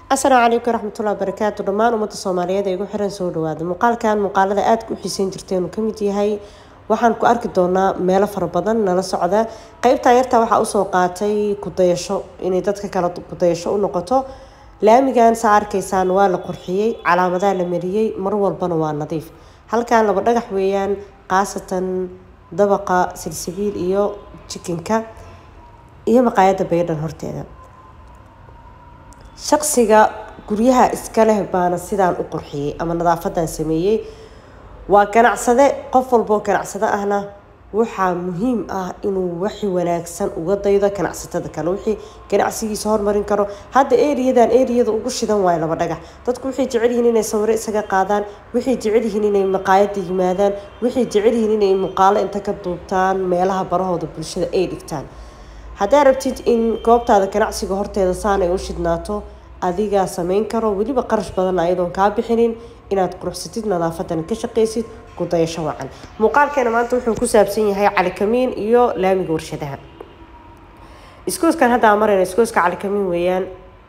asalaamu calaykum waraxmatullahi wabarakaatu dhammaan ummadda soomaaliyeed ee igu xiran soo dhawaada muuqaalkan muuqaalada aadka u xiiseyn jirteen uu kamid yahay waxaan ku arki doonaa meelo fara badan nala socda qeybtan yartaa waxaa usoo qaatay kudayasho inay dadka kale kudayasho u noqoto laamigan saa arkaysaan waa la qurxiyey calaamadaha la mariyey mar walbana waa nadiif halkan laba dhagax weeyaan khaasatan dabaqa silsibiil iyo jikinka iyo maqaayadda baydhan horteeda shaqsiga guryaha iska leh baana sidaan u qurxiyey ama nadaafadan sameeyey waa ganacsade qof walboo ganacsado ahna waxaa muhiim ah inuu waxi wanaagsan uga daydo ganacsatada kale wixii ganacsigiisa hormarin karo hadda eriyadan eriyada ugu shidan waayo laba dhagax dadku waxay jecel yihiin inay sawiro isaga qaadaan waxay jecel yihiin inay maqaayada yimaadaan waxay jecel yihiin inay muuqaalo inta ka duubtaan meelaha barahooda bulshada ay dhigtaan haddaa rabtid in goobtaada ganacsiga horteeda saan ay u shidnaato adigaa sameyn karo weliba qarash badan ayadoon kaa bixinin inaad quruxsatid nadaafadan ka shaqaysid kudayasho wacan muuqaalkeena maanta wuxuu ku saabsan yahay calikamiin iyo laamiga warshadaha iskooskan hadda aan marayna iskooska calikamiin weeyaan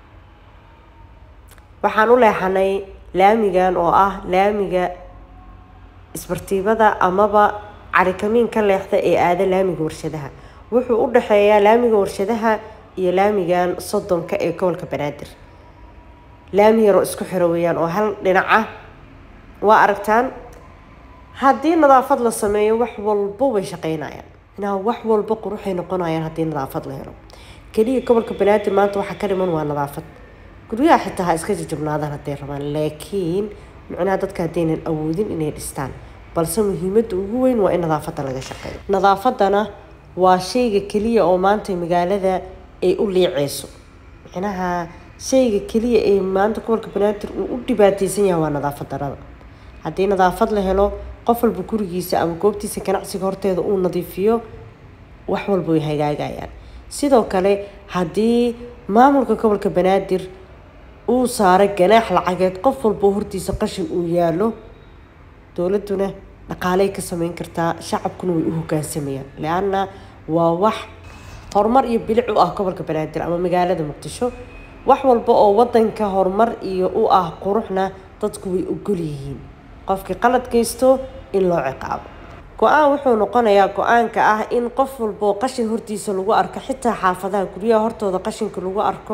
waxaan u leexanay laamigan oo ah laamiga isbartiibada amaba calikamiin ka leexda ee aada laamiga warshadaha wuxuu u dhexeeyaa laamiga warshadaha iyo laamigan soddonka ee gobolka banaadir laami yaroo isku xiro weeyaan oo hal dhinac ah waa aragtaan haddii nadaafad la sameeyo wax walba way shaqeynayaan inaa wax walba quruxay noqonayaan haddii nadaafad la helo keliya gobolka banaadir maanta waxaa ka dhiman waa nadaafad guryaha xitaa ha iska jajabnaadaan hadday rabaan laakiin micnaha dadka haddaynan awoodin inay dhistaan balse muhiimadda ugu weyn waa in nadaafadda laga shaqeeyo nadaafadana waa shayga keliya oo maanta magaalada ay u liiceyso micnaha shayga keliya ee maanta gobolka banaadir uu u dhibaateysan yahay waa nadaafad darada haddii nadaafad la helo qof walba gurigiisa ama goobtiisa ganacsiga horteeda uu nadiifiyo wax walba way hagaagayaan sidoo kale haddii maamulka gobolka banaadir uu saaro ganaax lacageed qof walba hortiisa qashin uu yaalo dowladuna dhaqaaley ka sameyn kartaa shacabkuna way u hogaansamayaan le-anna waa wax horumar iyo bilic u ah gobolka banaadir ama magaalada muqdisho wax walba oo wadanka horumar iyo u ah quruxna dadku way ogol yihiin qofkii qalad geysto in loo ciqaabo go-aan wuxuu noqonayaa go-aanka ah in qof walboo qashin hortiisa lagu arko xitaa xaafadaha guryaha hortooda qashinka lagu arko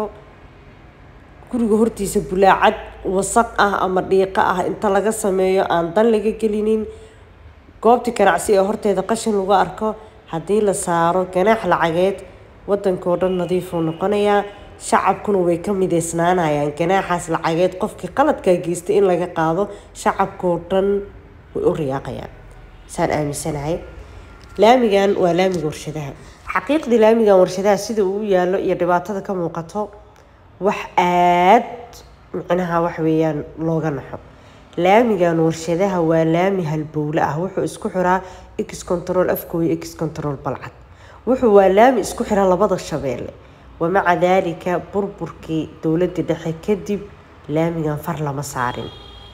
guriga hortiisa bulaacad wasaq ah ama dhiiqo ah inta laga sameeyo aan dan laga gelinin goobtii ganacsi ee horteeda qashin lagu arko haddii la saaro ganaax lacageed wadankao dhan nadiifuu noqonayaa shacabkuna way ka mideysnaanayaan ganaaxaas lacageed qofkii qaladkaa geystay in laga qaado shacabkao dhan way u riyaaqayaan saan aaminsanahay laamigan waa laamiga warshadaha xaqiiqdii laamigan warshadaha sida uu u yaalo iyo dhibaatada ka muuqato wax aad micnaha wax weeyaan looga naxo laamigan warshadaha waa laami halbowle ah wuxuu isku xiraa x control afkooyo x control balcad wuxuu waa laami isku xira labada shabeelle wamaca daalika burburkii dowladda dhexe kadib laamigan far lama saarin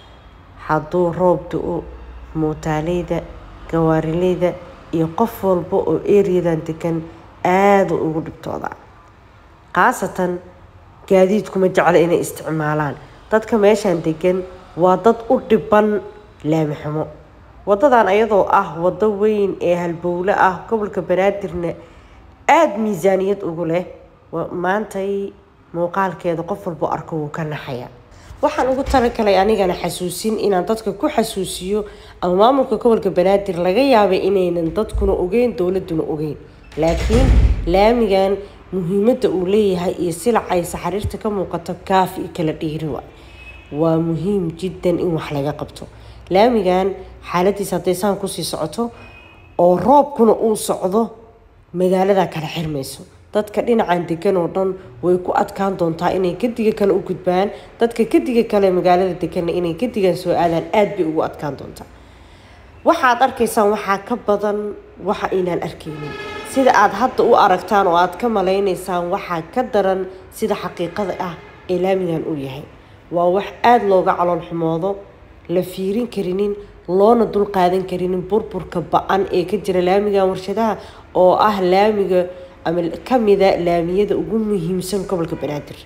hadduu roob da-o muutaaleyda gawaarileyda iyo qof walba oo eriyadan degan aada ugu dhibtooda khaasatan gaadiidkuma jecla inay isticmaalaan dadka meeshan degan waa dad u dhiban laami xumo wadadan ayadoo ah wado weyn ee halbowle ah gobolka banaadirna aada miisaaniyad ugu leh maantay muuqaalkeeda qof walbo arko wuu ka naxaya waxaan ugu talagalay anigana xasuusin inaan dadka ku xasuusiyo ama maamulka gobolka banaadir laga yaabay inaynan dadkuna ogeyn dowladuna ogeyn laakiin laamigan muhiimadda uu leeyahay iyo silacay saxariirta ka muuqato kaaf iyo kala dhiiri wa waa muhiim jiddan in wax laga qabto laamigan xaaladiisa hadday saan kusii socoto oo roobkuna uu socdo magaalada kala xirmayso dadka dhinacan degan oo dhan way ku adkaan doontaa inay gediga kale u gudbaan dadka gediga kale magaalada deganna inay gedigan soo aadaan aada bay ugu adkaan doontaa waxaad arkaysaan waxaa ka badan waxa aynaan arkaynin sida aada hadda u aragtaan oo aada ka malaynaysaan waxaa ka daran sida xaqiiqada ah ee laamigan uu yahay waa wax aada looga calool xumoodo la fiirin karinin loona dul qaadan karinin burburka ba-an ee ka jira laamigan warshadaha oo ah laamiga ama kamida laamiyada ugu muhiimsan gobolka banaadir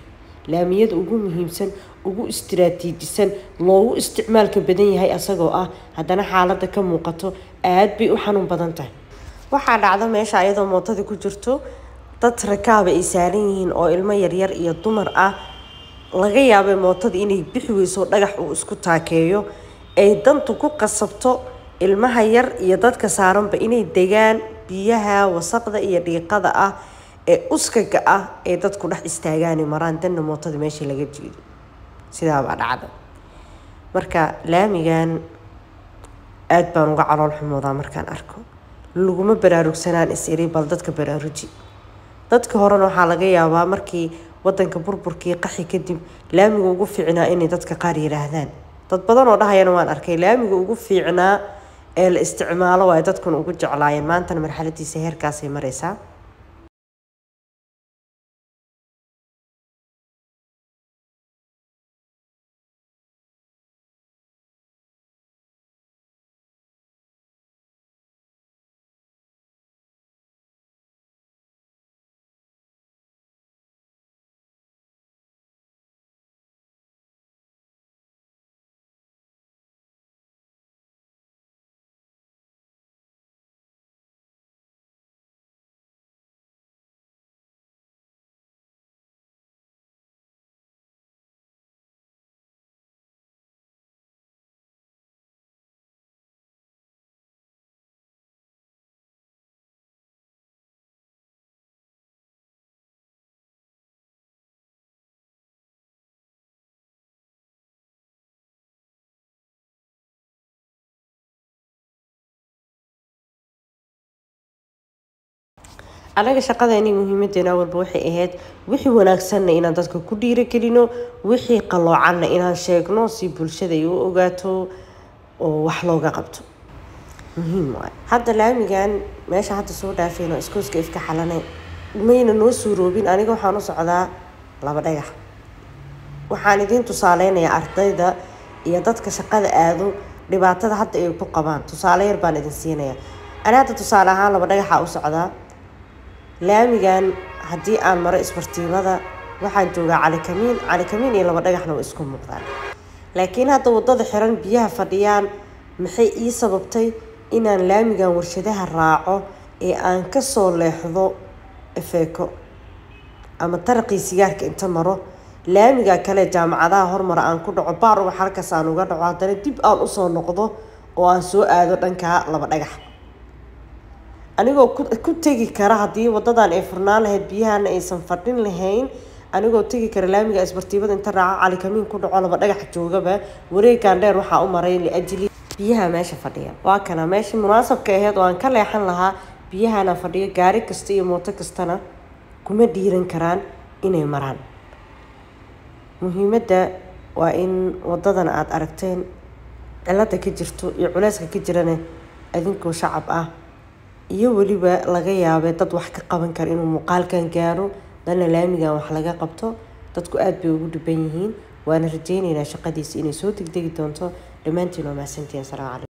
laamiyada ugu muhiimsan ugu istiraatiijisan loogu isticmaalka badan yahay asagoo ah haddana xaaladda ka muuqato aad bay u xanuun badan tahay waxaa dhacda meesha ayadoo mootadii ku jirto dad rakaaba ay saaran yihiin oo ilmo yaryar iyo dumar ah laga yaabay mootada inay bixi weyso dhagax uu isku taakeeyo ay dantu ku qasabto ilmaha yar iyo dadka saaranba inay degaan biyaha wasaqda iyo dhiiqada ah ee uskaga ah ee dadku dhex istaagaani maraan danna mootada meeshii laga jiido sidaabaa dhacda marka laamigan aada baan uga calool xumoodaa markaan arko laguma baraarugsanaan is iri bal dadka baraaruji dadka horena waxaa laga yaabaa markii wadanka burburkii qaxi kadib laamiga ugu fiicnaa inay dadka qaar yiraahdaan dad badan oo dhahayana waan arkay laamiga ugu fiicnaa ee la isticmaalo waa dadkuna ugu jeclaayeen maantana marxaladiisa heerkaasay mareysaa anaga shaqadeeni muhiimadeena walba waxay ahayd wixii wanaagsanna inaan dadka ku dhiiragelino wixii qaloocanna inaan sheegno si bulshada ay u ogaato oo wax looga qabto muhiim waay hadda laamigan meesha hadda soo dhaafeen oo iskooska ifka xalane mayna noo suuroobin aniga waxaan u socdaa laba dhagax waxaan idiin tusaaleynayaa ardayda iyo dadka shaqada aado dhibaatada hadda ay ku qabaan tusaale yar baan idin siinayaa ani hadda tusaale ahaan laba dhagaxa u socdaa laamigan haddii aan maro isbartiimada waxaan joogaa calikamiin calikamiin iyo laba dhagaxna waa isku muuqdaan laakiin hadda wadada xiran biyaha fadhiyaan maxay ii sababtay inaan laamigan warshadaha raaco ee aan kasoo leexdo efeeko ama taraqii sigaarka inta maro laamiga kale jaamacadaha hormara aan ku dhaco baar ubax halkaas aan uga dhaco haddana dib aan usoo noqdo oo aan soo aado dhankaa laba dhagax anigoo ku tegi kara haddii wadadan ay furnaan lahayd biyahana aysan fadhin lahayn anigoo tegi kara laamiga isbartiibada inta raaco calikamiin ku dhaco laba dhagax joogaba wareegaan dheer waxaa u maray liajli biyaha meesha fadhiya waa kana meeshii munaasabka ahayd oo aan ka leexan lahaa biyahana fadhiyo gaari kasta iyo mooto kastana kuma dhiiran karaan inay maraan muhiimadda waa in wadadan aada aragteen cilada ka jirto iyo culeyska ka jirana adinkoo shacab ah iyo weliba laga yaabay dad wax ka qaban kara inuu muuqaalkan gaaro dana laamigan wax laga qabto dadku aada bay ugu dhiban yihiin waana rajeyneynaa shaqadiisa inay soo degdegi doonto dhammaantiin waa mahadsantiin asalaamu calaykum